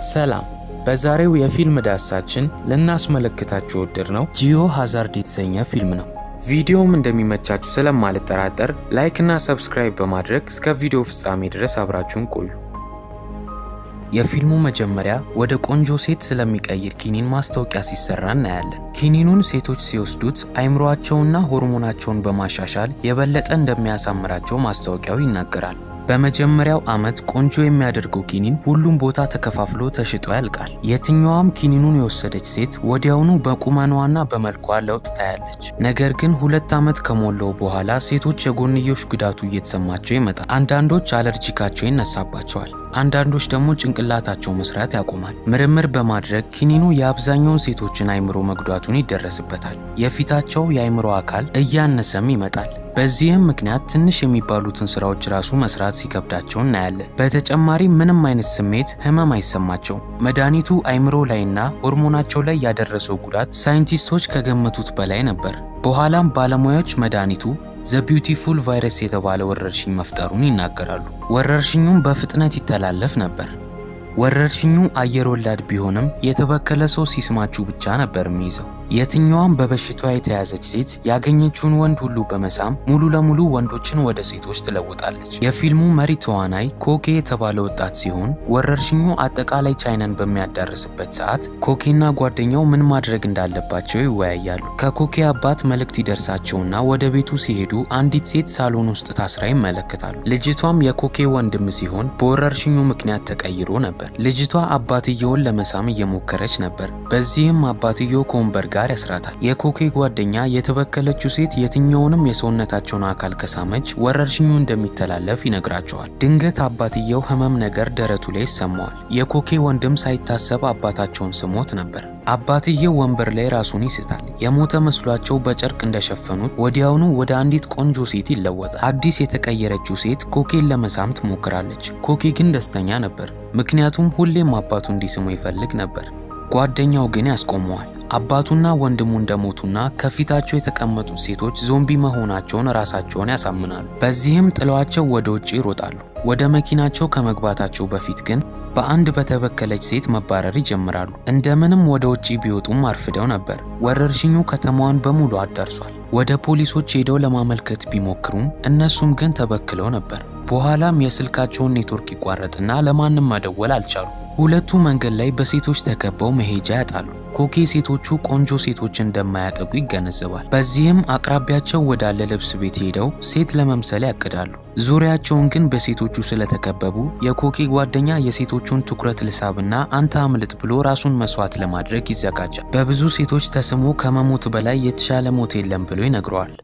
ሰላም። በዛሬው የፊልም ዳሳችን ልናስመለክታችሁ የወደድነው ጂኦ ሃዛርድ የተሰኘ ፊልም ነው። ቪዲዮውም እንደሚመቻችሁ ስለማልጠራጠር ላይክ እና ሰብስክራይብ በማድረግ እስከ ቪዲዮ ፍጻሜ ድረስ አብራችሁን ቆዩ። የፊልሙ መጀመሪያ ወደ ቆንጆ ሴት ስለሚቀይር ኪኒን ማስታወቂያ ሲሰራ እናያለን። ኪኒኑን ሴቶች ሲወስዱት አይምሮአቸውና ሆርሞናቸውን በማሻሻል የበለጠ እንደሚያሳምራቸው ማስታወቂያው ይናገራል። በመጀመሪያው ዓመት ቆንጆ የሚያደርገው ኪኒን ሁሉም ቦታ ተከፋፍሎ ተሽጦ ያልቃል። የትኛዋም ኪኒኑን የወሰደች ሴት ወዲያውኑ በቁመኗና በመልኳ ለውጥ ታያለች። ነገር ግን ሁለት ዓመት ከሞላው በኋላ ሴቶች የጎንዮሽ ጉዳቱ እየተሰማቸው ይመጣል። አንዳንዶች አለርጂካቸው ይነሳባቸዋል። አንዳንዶች ደግሞ ጭንቅላታቸው መስራት ያቆማል። ምርምር በማድረግ ኪኒኑ የአብዛኛውን ሴቶችን አይምሮ መጉዳቱን ይደረስበታል። የፊታቸው የአይምሮ አካል እያነሰም ይመጣል። በዚህም ምክንያት ትንሽ የሚባሉትን ስራዎች ራሱ መስራት ሲከብዳቸው እናያለን። በተጨማሪ ምንም አይነት ስሜት፣ ህመም አይሰማቸውም። መድኃኒቱ አይምሮ ላይና ሆርሞናቸው ላይ ያደረሰው ጉዳት ሳይንቲስቶች ከገመቱት በላይ ነበር። በኋላም ባለሙያዎች መድኃኒቱ ዘ ቢዩቲፉል ቫይረስ የተባለ ወረርሽኝ መፍጠሩን ይናገራሉ። ወረርሽኙም በፍጥነት ይተላለፍ ነበር። ወረርሽኙ አየር ወላድ ቢሆንም የተበከለ ሰው ሲስማችሁ ብቻ ነበር የሚይዘው። የትኛዋም በበሽታዋ የተያዘች ሴት ያገኘችውን ወንድ ሁሉ በመሳም ሙሉ ለሙሉ ወንዶችን ወደ ሴቶች ትለውጣለች። የፊልሙ መሪ ተዋናይ ኮኬ የተባለ ወጣት ሲሆን ወረርሽኙ አጠቃላይ ቻይናን በሚያዳርስበት ሰዓት ኮኬና ጓደኛው ምን ማድረግ እንዳለባቸው ይወያያሉ። ከኮኬ አባት መልእክት ይደርሳቸውና ወደ ቤቱ ሲሄዱ አንዲት ሴት ሳሎን ውስጥ ታስራ ይመለከታሉ። ልጅቷም የኮኬ ወንድም ሲሆን በወረርሽኙ ምክንያት ተቀይሮ ነበር። ልጅቷ አባትየውን ለመሳም እየሞከረች ነበር። በዚህም አባትየው ከወንበር ጋር ያስራታል። የኮኬ ጓደኛ የተበከለችው ሴት የትኛውንም የሰውነታቸውን አካል ከሳመች ወረርሽኙ እንደሚተላለፍ ይነግራቸዋል። ድንገት አባትየው ህመም ነገር ደረቱ ላይ ይሰማዋል። የኮኬ ወንድም ሳይታሰብ አባታቸውን ስሞት ነበር። አባትየው ወንበር ላይ ራሱን ይስታል። የሞተ መስሏቸው በጨርቅ እንደሸፈኑት ወዲያውኑ ወደ አንዲት ቆንጆ ሴት ይለወጣል። አዲስ የተቀየረችው ሴት ኮኬን ለመሳም ትሞክራለች። ኮኬ ግን ደስተኛ ነበር፣ ምክንያቱም ሁሌም አባቱ እንዲስሙ ይፈልግ ነበር። ጓደኛው ግን ያስቆመዋል። አባቱና ወንድሙ እንደሞቱና ከፊታቸው የተቀመጡት ሴቶች ዞምቢ መሆናቸውን ራሳቸውን ያሳምናሉ። በዚህም ጥለዋቸው ወደ ውጭ ይሮጣሉ። ወደ መኪናቸው ከመግባታቸው በፊት ግን በአንድ በተበከለች ሴት መባረር ይጀምራሉ። እንደምንም ወደ ውጭ ቢወጡም አርፍደው ነበር። ወረርሽኙ ከተማዋን በሙሉ አዳርሷል። ወደ ፖሊሶች ሄደው ለማመልከት ቢሞክሩም እነሱም ግን ተበክለው ነበር። በኋላም የስልካቸውን ኔትወርክ ይቋረጥና ለማንም መደወል አልቻሉ። ሁለቱ መንገድ ላይ በሴቶች ተከበው መሄጃ ያጣሉ። ኮኬ ሴቶቹ ቆንጆ ሴቶች እንደማያጠቁ ይገነዘባል። በዚህም አቅራቢያቸው ወዳለ ልብስ ቤት ሄደው ሴት ለመምሰል ያቅዳሉ። ዙሪያቸውን ግን በሴቶቹ ስለተከበቡ የኮኬ ጓደኛ የሴቶቹን ትኩረት ልሳብና አንተ አምልጥ ብሎ ራሱን መስዋዕት ለማድረግ ይዘጋጃል። በብዙ ሴቶች ተስሞ ከመሞት በላይ የተሻለ ሞት የለም ብሎ ይነግረዋል።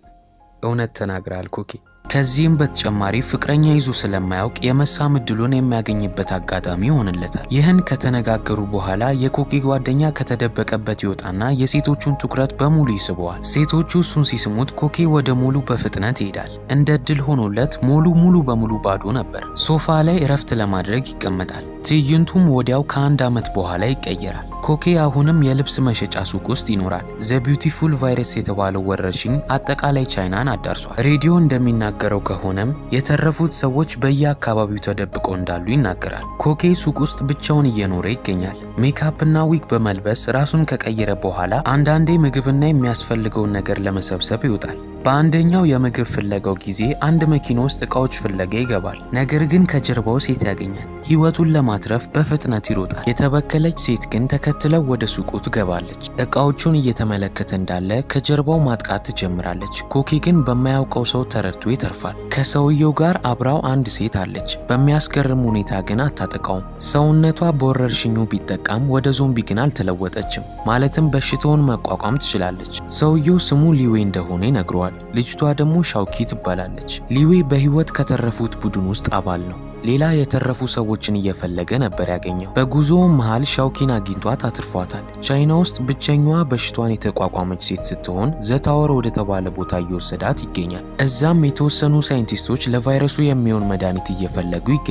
እውነት ተናግራል ኮኬ። ከዚህም በተጨማሪ ፍቅረኛ ይዞ ስለማያውቅ የመሳም እድሉን የሚያገኝበት አጋጣሚ ይሆንለታል። ይህን ከተነጋገሩ በኋላ የኮኬ ጓደኛ ከተደበቀበት ይወጣና የሴቶቹን ትኩረት በሙሉ ይስበዋል። ሴቶቹ እሱን ሲስሙት ኮኬ ወደ ሞሉ በፍጥነት ይሄዳል። እንደ እድል ሆኖለት ሞሉ ሙሉ በሙሉ ባዶ ነበር። ሶፋ ላይ እረፍት ለማድረግ ይቀመጣል። ትዕይንቱም ወዲያው ከአንድ ዓመት በኋላ ይቀየራል። ኮኬ አሁንም የልብስ መሸጫ ሱቅ ውስጥ ይኖራል። ዘ ቢዩቲፉል ቫይረስ የተባለው ወረርሽኝ አጠቃላይ ቻይናን አዳርሷል። ሬዲዮ እንደሚናገረው ከሆነም የተረፉት ሰዎች በየአካባቢው ተደብቀው እንዳሉ ይናገራል። ኮኬ ሱቅ ውስጥ ብቻውን እየኖረ ይገኛል። ሜካፕና ዊግ በመልበስ ራሱን ከቀየረ በኋላ አንዳንዴ ምግብና የሚያስፈልገውን ነገር ለመሰብሰብ ይወጣል። በአንደኛው የምግብ ፍለጋው ጊዜ አንድ መኪና ውስጥ እቃዎች ፍለጋ ይገባል። ነገር ግን ከጀርባው ሴት ያገኛል። ሕይወቱን ለማትረፍ በፍጥነት ይሮጣል። የተበከለች ሴት ግን ተከትለው ወደ ሱቁ ትገባለች። እቃዎቹን እየተመለከተ እንዳለ ከጀርባው ማጥቃት ትጀምራለች። ኮኬ ግን በማያውቀው ሰው ተረድቶ ይተርፋል። ከሰውየው ጋር አብራው አንድ ሴት አለች። በሚያስገርም ሁኔታ ግን አታጠቃውም። ሰውነቷ በወረርሽኙ ቢጠቃም ወደ ዞምቢ ግን አልተለወጠችም። ማለትም በሽታውን መቋቋም ትችላለች። ሰውየው ስሙ ሊዌ እንደሆነ ይነግረዋል። ልጅቷ ደግሞ ሻውኪ ትባላለች። ሊዌ በህይወት ከተረፉት ቡድን ውስጥ አባል ነው። ሌላ የተረፉ ሰዎችን እየፈለገ ነበር ያገኘው። በጉዞውም መሃል ሻውኪን አግኝቷት አትርፏታል። ቻይና ውስጥ ብቸኛዋ በሽቷን የተቋቋመች ሴት ስትሆን ዘታወር ወደ ተባለ ቦታ እየወሰዳት ይገኛል። እዛም የተወሰኑ ሳይንቲስቶች ለቫይረሱ የሚሆን መድኃኒት እየፈለጉ ይገኛሉ።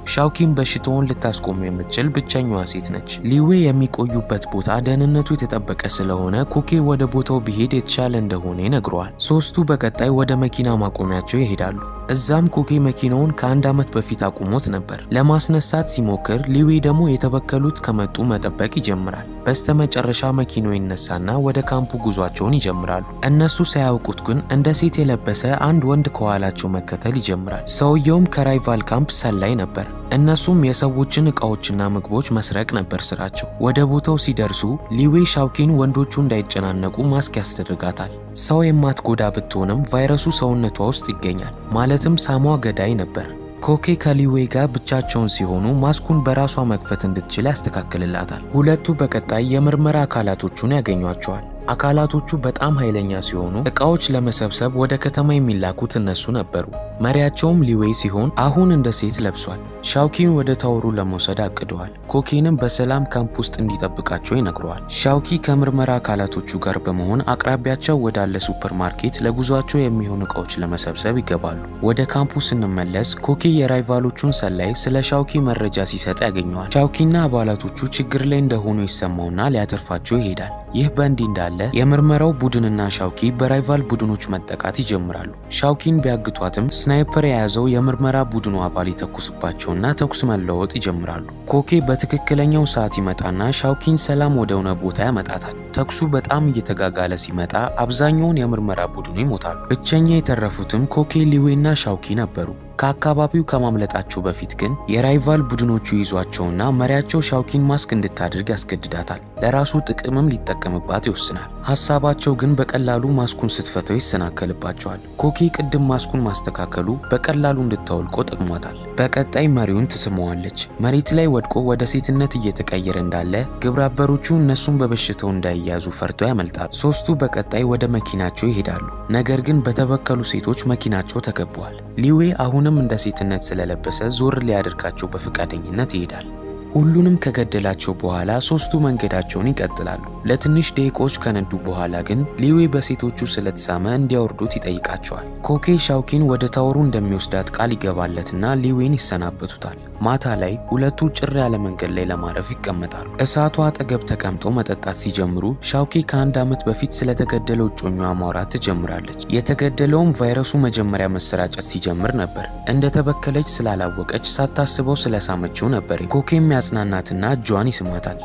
ሻውኪን በሽታውን ልታስቆሙ የምትችል ብቸኛዋ ሴት ነች። ሊዌ የሚቆዩበት ቦታ ደህንነቱ የተጠበቀ ስለሆነ ኮኬ ወደ ቦታው ቢሄድ የተሻለ እንደሆነ ይነግረዋል። ሶስቱ በቀጣይ ወደ መኪና ማቆሚያቸው ይሄዳሉ። እዛም ኮኬ መኪናውን ከአንድ ዓመት በፊት አቁሞት ነበር። ለማስነሳት ሲሞክር ሊዌ ደግሞ የተበከሉት ከመጡ መጠበቅ ይጀምራል። በስተመጨረሻ መኪናው ይነሳና ወደ ካምፑ ጉዟቸውን ይጀምራሉ። እነሱ ሳያውቁት ግን እንደ ሴት የለበሰ አንድ ወንድ ከኋላቸው መከተል ይጀምራል። ሰውየውም ከራይቫል ካምፕ ሰላይ ነበር። እነሱም የሰዎችን እቃዎችና ምግቦች መስረቅ ነበር ስራቸው። ወደ ቦታው ሲደርሱ ሊዌ ሻውኪን ወንዶቹ እንዳይጨናነቁ ማስክ ያስደርጋታል። ሰው የማትጎዳ ብትሆንም ቫይረሱ ሰውነቷ ውስጥ ይገኛል። ማለትም ሳሟ ገዳይ ነበር። ኮኬ ከሊዌ ጋር ብቻቸውን ሲሆኑ ማስኩን በራሷ መክፈት እንድትችል ያስተካክልላታል። ሁለቱ በቀጣይ የምርመራ አካላቶቹን ያገኟቸዋል። አካላቶቹ በጣም ኃይለኛ ሲሆኑ እቃዎች ለመሰብሰብ ወደ ከተማ የሚላኩት እነሱ ነበሩ። መሪያቸውም ሊዌ ሲሆን አሁን እንደ ሴት ለብሷል። ሻውኪን ወደ ታወሩ ለመውሰድ አቅደዋል። ኮኬንም በሰላም ካምፕ ውስጥ እንዲጠብቃቸው ይነግረዋል። ሻውኪ ከምርመራ አካላቶቹ ጋር በመሆን አቅራቢያቸው ወዳለ ሱፐር ማርኬት ለጉዟቸው የሚሆኑ እቃዎች ለመሰብሰብ ይገባሉ። ወደ ካምፑ ስንመለስ ኮኬ የራይቫሎቹን ሰላይ ስለ ሻውኪ መረጃ ሲሰጥ ያገኘዋል። ሻውኪና አባላቶቹ ችግር ላይ እንደሆኑ ይሰማውና ሊያተርፋቸው ይሄዳል። ይህ በእንዲህ እንዳለ የምርመራው ቡድንና ሻውኪ በራይቫል ቡድኖች መጠቃት ይጀምራሉ። ሻውኪን ቢያግቷትም ስናይፐር የያዘው የምርመራ ቡድኑ አባል ይተኩስባቸውና ተኩስ መለወጥ ይጀምራሉ። ኮኬ በትክክለኛው ሰዓት ይመጣና ሻውኪን ሰላም ወደሆነ ቦታ ያመጣታል። ተኩሱ በጣም እየተጋጋለ ሲመጣ አብዛኛውን የምርመራ ቡድኑ ይሞታሉ። ብቸኛ የተረፉትም ኮኬ፣ ሊዌና ሻውኪ ነበሩ። ከአካባቢው ከማምለጣቸው በፊት ግን የራይቫል ቡድኖቹ ይዟቸውና መሪያቸው ሻውኪን ማስክ እንድታደርግ ያስገድዳታል። ለራሱ ጥቅምም ሊጠቀምባት ይወስናል። ሀሳባቸው ግን በቀላሉ ማስኩን ስትፈተው ይሰናከልባቸዋል። ኮኬ ቅድም ማስኩን ማስተካከሉ በቀላሉ እንድታወልቆ ጠቅሟታል። በቀጣይ መሪውን ትስመዋለች። መሬት ላይ ወድቆ ወደ ሴትነት እየተቀየረ እንዳለ ግብረአበሮቹ እነሱን በበሽታው እንዳይያዙ ፈርተው ያመልጣሉ። ሶስቱ በቀጣይ ወደ መኪናቸው ይሄዳሉ። ነገር ግን በተበከሉ ሴቶች መኪናቸው ተከበዋል። ሊዌ አሁንም እንደ ሴትነት ስለለበሰ ዞር ሊያደርጋቸው በፈቃደኝነት ይሄዳል። ሁሉንም ከገደላቸው በኋላ ሶስቱ መንገዳቸውን ይቀጥላሉ። ለትንሽ ደቂቃዎች ከነዱ በኋላ ግን ሊዌ በሴቶቹ ስለተሳመ እንዲያወርዱት ይጠይቃቸዋል። ኮኬ ሻውኪን ወደ ታወሩ እንደሚወስዳት ቃል ይገባለትና ሊዌን ይሰናበቱታል። ማታ ላይ ሁለቱ ጭር ያለ መንገድ ላይ ለማረፍ ይቀመጣሉ። እሳቱ አጠገብ ተቀምጠው መጠጣት ሲጀምሩ ሻውኪ ከአንድ ዓመት በፊት ስለተገደለው እጮኛዋ ማውራት ትጀምራለች። የተገደለውም ቫይረሱ መጀመሪያ መሰራጨት ሲጀምር ነበር። እንደተበከለች ስላላወቀች ሳታስበው ስለሳመችው ነበር። ኮኬም ያጽናናትና እጇን ይስማታል።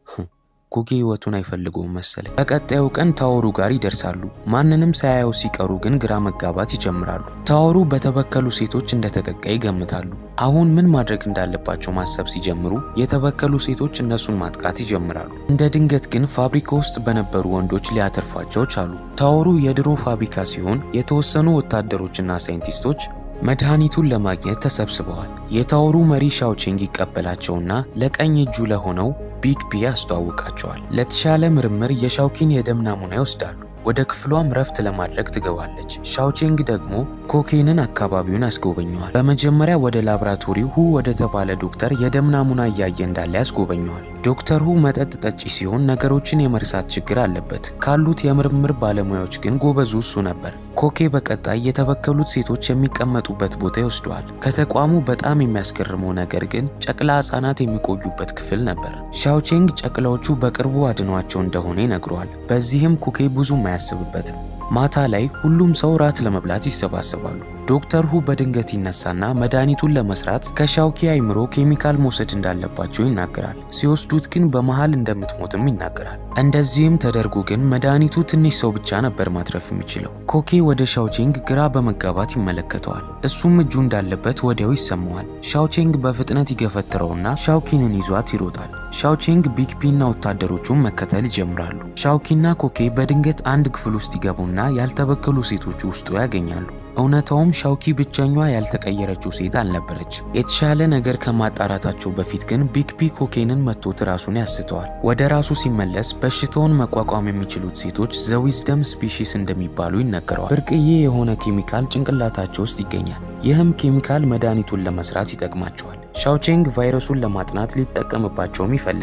ኮኬ ህይወቱን አይፈልገውም መሰለኝ። በቀጣዩ ቀን ታወሩ ጋር ይደርሳሉ። ማንንም ሳያየው ሲቀሩ ግን ግራ መጋባት ይጀምራሉ። ታወሩ በተበከሉ ሴቶች እንደተጠቃ ይገምታሉ። አሁን ምን ማድረግ እንዳለባቸው ማሰብ ሲጀምሩ የተበከሉ ሴቶች እነሱን ማጥቃት ይጀምራሉ። እንደ ድንገት ግን ፋብሪካ ውስጥ በነበሩ ወንዶች ሊያተርፏቸው ቻሉ። ታወሩ የድሮ ፋብሪካ ሲሆን የተወሰኑ ወታደሮችና ሳይንቲስቶች መድኃኒቱን ለማግኘት ተሰብስበዋል። የታወሩ መሪ ሻውቼንግ ይቀበላቸውና ለቀኝ እጁ ለሆነው ቢግ ቢ ያስተዋውቃቸዋል። ለተሻለ ምርምር የሻውኪን የደም ናሙና ይወስዳሉ። ወደ ክፍሏም ረፍት ለማድረግ ትገባለች። ሻውቼንግ ደግሞ ኮኬንን አካባቢውን ያስጎበኘዋል። በመጀመሪያ ወደ ላብራቶሪው ሁ ወደ ተባለ ዶክተር የደም ናሙና እያየ እንዳለ ያስጎበኘዋል። ዶክተር ሁ መጠጥ ጠጪ ሲሆን ነገሮችን የመርሳት ችግር አለበት። ካሉት የምርምር ባለሙያዎች ግን ጎበዙ እሱ ነበር። ኮኬ በቀጣይ የተበከሉት ሴቶች የሚቀመጡበት ቦታ ይወስደዋል። ከተቋሙ በጣም የሚያስገርመው ነገር ግን ጨቅላ ሕፃናት የሚቆዩበት ክፍል ነበር። ሻውቼንግ ጨቅላዎቹ በቅርቡ አድኗቸው እንደሆነ ይነግረዋል። በዚህም ኮኬ ብዙም አያስብበትም። ማታ ላይ ሁሉም ሰው ራት ለመብላት ይሰባሰባሉ። ዶክተር ሁ በድንገት ይነሳና መድኃኒቱን ለመስራት ከሻውኪ አይምሮ ኬሚካል መውሰድ እንዳለባቸው ይናገራል። ሲወስዱት ግን በመሃል እንደምትሞትም ይናገራል። እንደዚህም ተደርጎ ግን መድኃኒቱ ትንሽ ሰው ብቻ ነበር ማትረፍ የሚችለው። ኮኬ ወደ ሻውቼንግ ግራ በመጋባት ይመለከተዋል። እሱም እጁ እንዳለበት ወዲያው ይሰማዋል። ሻውቼንግ በፍጥነት ይገፈትረውና ሻውኪንን ይዟት ይሮጣል። ሻውቼንግ ቢግፒና ወታደሮቹን መከተል ይጀምራሉ። ሻውኪና ኮኬ በድንገት አንድ ክፍል ውስጥ ይገቡና ያልተበከሉ ሴቶች ውስጡ ያገኛሉ። እውነታውም ሻውኪ ብቸኛዋ ያልተቀየረችው ሴት አልነበረች። የተሻለ ነገር ከማጣራታቸው በፊት ግን ቢግ ቢ ኮኬንን መቶት ራሱን ያስተዋል። ወደ ራሱ ሲመለስ በሽታውን መቋቋም የሚችሉት ሴቶች ዘዊዝደም ስፒሺስ እንደሚባሉ ይነገረዋል። ብርቅዬ የሆነ ኬሚካል ጭንቅላታቸው ውስጥ ይገኛል። ይህም ኬሚካል መድኃኒቱን ለመስራት ይጠቅማቸዋል። ሻውቼንግ ቫይረሱን ለማጥናት ሊጠቀምባቸውም ይፈልጋል።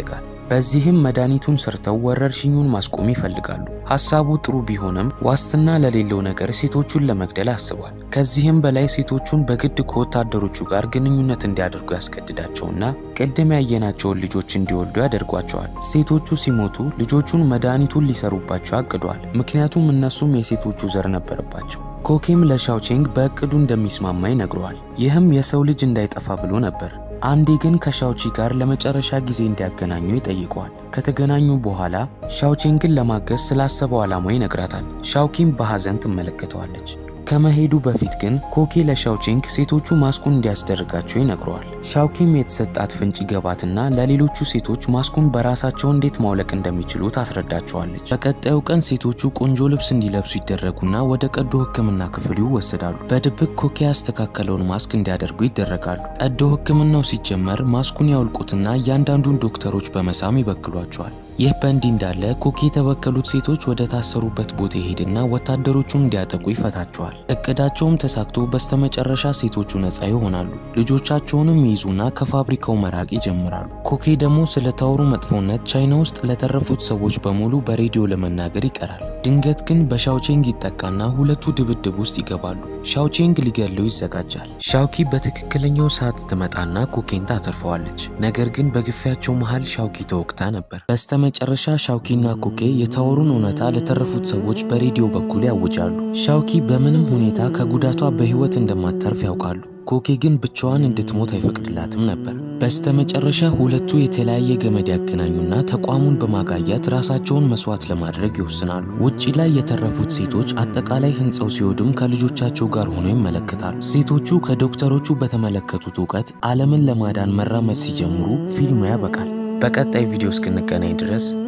በዚህም መድኃኒቱን ሰርተው ወረርሽኙን ማስቆም ይፈልጋሉ። ሀሳቡ ጥሩ ቢሆንም ዋስትና ለሌለው ነገር ሴቶቹን ለመግደል አስቧል። ከዚህም በላይ ሴቶቹን በግድ ከወታደሮቹ ጋር ግንኙነት እንዲያደርጉ ያስገድዳቸውና ቅድም ያየናቸውን ልጆች እንዲወልዱ ያደርጓቸዋል። ሴቶቹ ሲሞቱ ልጆቹን መድኃኒቱን ሊሰሩባቸው አቅዷል። ምክንያቱም እነሱም የሴቶቹ ዘር ነበረባቸው። ኮኬም ለሻውቼንግ በእቅዱ እንደሚስማማ ይነግረዋል። ይህም የሰው ልጅ እንዳይጠፋ ብሎ ነበር። አንዴ ግን ከሻውቺ ጋር ለመጨረሻ ጊዜ እንዲያገናኙ ይጠይቀዋል። ከተገናኙ በኋላ ሻውቼንግን ለማገዝ ስላሰበው ዓላማው ይነግራታል። ሻውኪም በሐዘን ትመለከተዋለች። ከመሄዱ በፊት ግን ኮኬ ለሻውቼንግ ሴቶቹ ማስኩን እንዲያስደርጋቸው ይነግረዋል። ሻውኪም የተሰጣት ፍንጭ ይገባትና ለሌሎቹ ሴቶች ማስኩን በራሳቸው እንዴት ማውለቅ እንደሚችሉ ታስረዳቸዋለች። በቀጣዩ ቀን ሴቶቹ ቆንጆ ልብስ እንዲለብሱ ይደረጉና ወደ ቀዶ ሕክምና ክፍሉ ይወሰዳሉ። በድብቅ ኮኬ ያስተካከለውን ማስክ እንዲያደርጉ ይደረጋሉ። ቀዶ ሕክምናው ሲጀመር ማስኩን ያውልቁትና እያንዳንዱን ዶክተሮች በመሳም ይበክሏቸዋል። ይህ በእንዲህ እንዳለ ኮኬ የተበከሉት ሴቶች ወደ ታሰሩበት ቦታ ይሄድና ወታደሮቹን እንዲያጠቁ ይፈታቸዋል። እቅዳቸውም ተሳክቶ በስተመጨረሻ ሴቶቹ ነፃ ይሆናሉ። ልጆቻቸውንም ይይዙና ከፋብሪካው መራቅ ይጀምራሉ። ኮኬ ደግሞ ስለ ታወሩ መጥፎነት ቻይና ውስጥ ለተረፉት ሰዎች በሙሉ በሬዲዮ ለመናገር ይቀራል። ድንገት ግን በሻውቼንግ ይጠቃና ሁለቱ ድብድብ ውስጥ ይገባሉ። ሻውቼንግ ሊገለው ይዘጋጃል። ሻውኪ በትክክለኛው ሰዓት ትመጣና ኮኬን ታተርፈዋለች። ነገር ግን በግፊያቸው መሃል ሻውኪ ተወቅታ ነበር። በስተመጨረሻ ሻውኪና ኮኬ የታወሩን እውነታ ለተረፉት ሰዎች በሬዲዮ በኩል ያውጃሉ። ሻውኪ በምንም ሁኔታ ከጉዳቷ በሕይወት እንደማትተርፍ ያውቃሉ። ኮኬ ግን ብቻዋን እንድትሞት አይፈቅድላትም ነበር። በስተመጨረሻ ሁለቱ የተለያየ ገመድ ያገናኙና ተቋሙን በማጋየት ራሳቸውን መስዋዕት ለማድረግ ይወስናሉ። ውጪ ላይ የተረፉት ሴቶች አጠቃላይ ሕንፃው ሲወድም ከልጆቻቸው ጋር ሆነው ይመለከታሉ። ሴቶቹ ከዶክተሮቹ በተመለከቱት እውቀት ዓለምን ለማዳን መራመድ ሲጀምሩ ፊልሙ ያበቃል። በቀጣይ ቪዲዮ እስክንገናኝ ድረስ